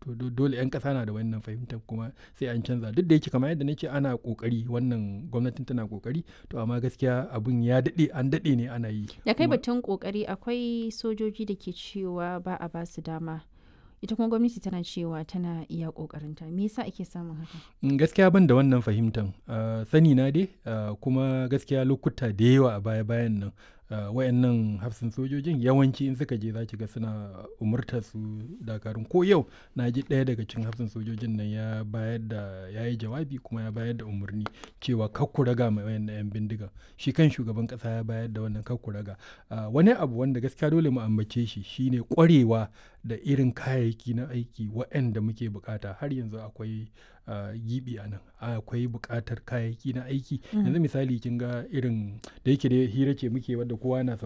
to dole 'yan ƙasa na da wannan fahimtar kuma sai an canza duk da yake kamar yadda nake ana ƙoƙari wannan gwamnatin tana ƙoƙari to amma gaskiya abun ya daɗe an daɗe ne ana yi da kai batun ƙoƙari akwai sojoji da ke cewa ba a ba su dama ita kuma gwamnati tana cewa tana iya ƙoƙarinta me yasa ake samun haka gaskiya ban da wannan fahimtar sani na dai kuma gaskiya lokuta da yawa a baya bayan nan Uh, wayannan hafsin sojojin yawanci in suka je za ki ga suna umurtar su dakarun ko yau na ji ɗaya daga cikin hafsin sojojin nan ya bayar da ya yi jawabi kuma ya bayar da umarni cewa kakku raga mai wayannan yan bindiga shi kan shugaban ƙasa ya bayar da wannan kakku raga uh, wani abu wanda gaskiya dole mu ambace shi shine ƙwarewa da irin kayayyaki na aiki waɗanda muke bukata har yanzu akwai uh, gibi a nan akwai buƙatar kayayyaki na aiki yanzu misali kin ga irin da yake da hira ce muke wadda kowa na